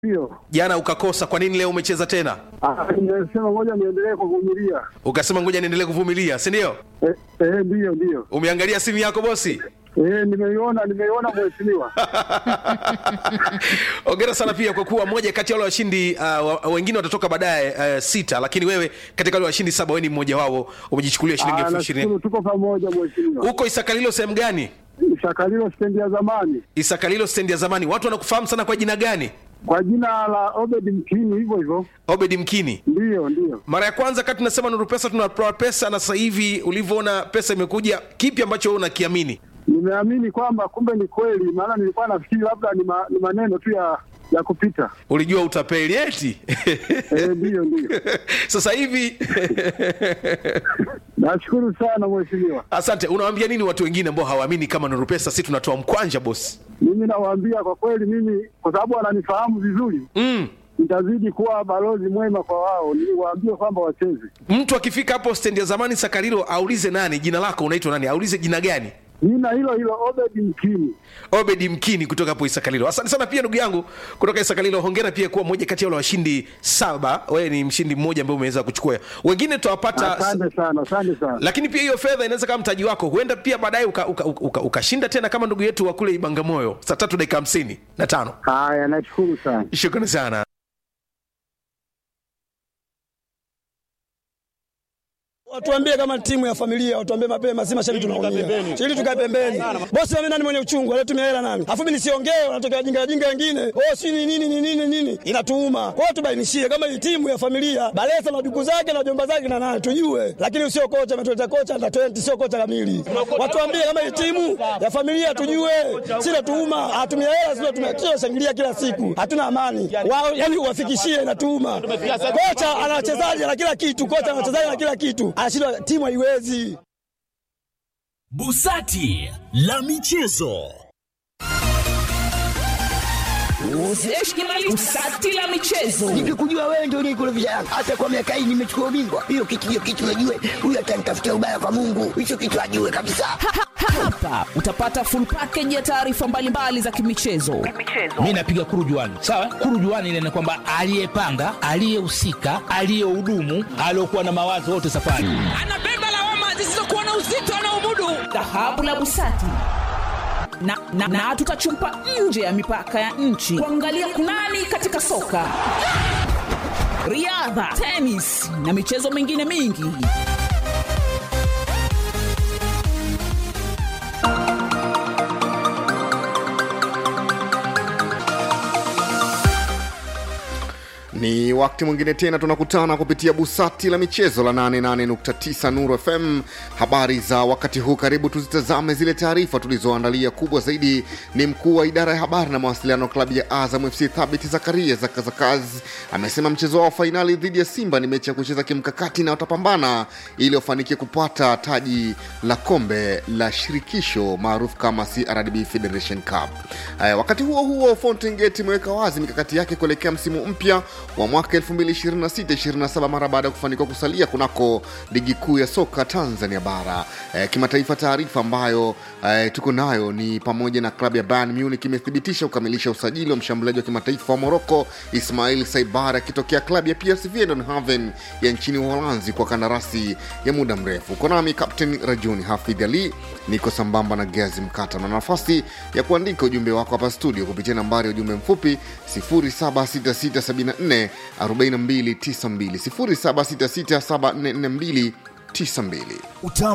Ndio. jana ukakosa kwa nini leo umecheza tena Ah, nimesema ngoja niendelee kuvumilia. ukasema ngoja niendelee kuvumilia si ndio Eh, eh, ndio ndio. umeangalia simu yako bosi Eh, nimeiona nimeiona mheshimiwa. ongera sana pia kwa kuwa moja kati ya wale washindi uh, wa- wengine watatoka baadaye uh, sita lakini wewe katika wale washindi saba wewe ni mmoja wao umejichukulia shilingi Ah, elfu ishirini nashukuru tuko pamoja mheshimiwa. huko isakalilo sehemu gani Shakalilo stendi ya zamani isakalilo stendi ya zamani watu wanakufahamu sana kwa jina gani kwa jina la Obed Mkini, hivyo hivyo. obedi mkini Ndio ndio. mara ya kwanza kati tunasema nuru pesa tunatoa pesa na sasa hivi ulivyoona pesa imekuja kipi ambacho wewe unakiamini Nimeamini kwamba kumbe ni kweli, maana nilikuwa nafikiri labda ni, ma, ni maneno tu ya ya kupita. ulijua utapeli eti Eh, ndio ndio. sasa hivi Nashukuru sana mheshimiwa. asante unawaambia nini watu wengine ambao hawaamini kama nuru pesa si tunatoa mkwanja bosi Mimi nawaambia kwa kweli, mimi kwa sababu wananifahamu vizuri, mm. nitazidi kuwa balozi mwema kwa wao, niwaambie kwamba wacheze. mtu akifika hapo stendi ya zamani sakarilo aulize nani jina lako unaitwa nani aulize jina gani Jina hilo hilo Obed Mkini. obedi mkini kutoka hapo isakalilo asante sana pia ndugu yangu kutoka isakalilo hongera pia kuwa moja kati ya wale washindi saba wewe ni mshindi mmoja ambaye umeweza kuchukua wengine tutawapata Asante sana, asante sana. lakini pia hiyo fedha inaweza kama mtaji wako huenda pia baadaye ukashinda uka, uka, uka ukashinda tena kama ndugu yetu wa kule ibangamoyo saa tatu dakika hamsini na tano Haya, nashukuru sana. shukrani sana Watuambie kama timu ya familia, watuambie mapema, si mashabiki tunaumia. Ili tukae pembeni. Bosi mimi nani mwenye uchungu, alitumia hela nani? Afu mimi nisiongee, wanatokea wajinga wajinga wengine. Oh, si ni nini ni nini nini? Inatuuma. Kwa hiyo tubainishie kama hii timu ya familia, Balesa na duku zake na jomba zake na nani tujue. Lakini usio kocha ametuleta kocha na 20 sio kocha kamili. Watuambie kama hii timu ya familia tujue. Si natuuma, hatumia hela sio tumia shangilia kila siku. Hatuna amani. Wao yani uwafikishie inatuuma. Kocha ana wachezaji na kila kitu, kocha ana wachezaji na kila kitu. Anashindwa timu haiwezi. Busati la michezo. Usati la michezo. Nikikujua wewe ndio unikurudisha Yanga. Hata kwa miaka hii nimechukua ubingwa. Hiyo kitu hiyo kitu najue. Huyu atanitafutia ubaya kwa Mungu. Hicho kitu ajue kabisa. Hapa utapata full package ya taarifa mbalimbali za kimichezo. mi napiga kurujuani sawa kurujuani ile ni kwamba aliyepanga aliyehusika aliyehudumu aliokuwa na mawazo wote safari Anabeba lawama zisizokuwa na uzito anaomudu. Dhahabu la Busati. Na, na, na tutachumpa nje ya mipaka ya nchi kuangalia kunani katika soka, riadha, tenis na michezo mingine mingi. Ni wakati mwingine tena tunakutana kupitia busati la michezo la 88.9 Nuru FM. Habari za wakati huu, karibu tuzitazame zile taarifa tulizoandalia. Kubwa zaidi ni mkuu wa idara ya habari na mawasiliano klabu ya Azam FC Thabit Zakaria Zakazakaz amesema mchezo wao wa fainali dhidi ya Simba ni mechi ya kucheza kimkakati na watapambana ili wafanikie kupata taji la kombe la shirikisho maarufu kama CRDB Federation Cup. Haya, wakati huo huo Fountain Gate imeweka wazi mikakati yake kuelekea msimu mpya wa mwaka 2026-27 mara baada ya kufanikiwa kusalia kunako ligi kuu ya soka Tanzania bara. E, kimataifa, taarifa ambayo e, tuko nayo ni pamoja na klabu ya Bayern Munich imethibitisha kukamilisha usajili wa mshambuliaji wa kimataifa wa Morocco Ismail Saibar akitokea klabu ya PSV Eindhoven ya nchini Uholanzi kwa kandarasi ya muda mrefu. Uko nami Captain Rajuni Hafidh Ali, niko sambamba na Gazi Mkata na nafasi ya kuandika ujumbe wako hapa studio kupitia nambari ya ujumbe mfupi 076674 4292 0766744292.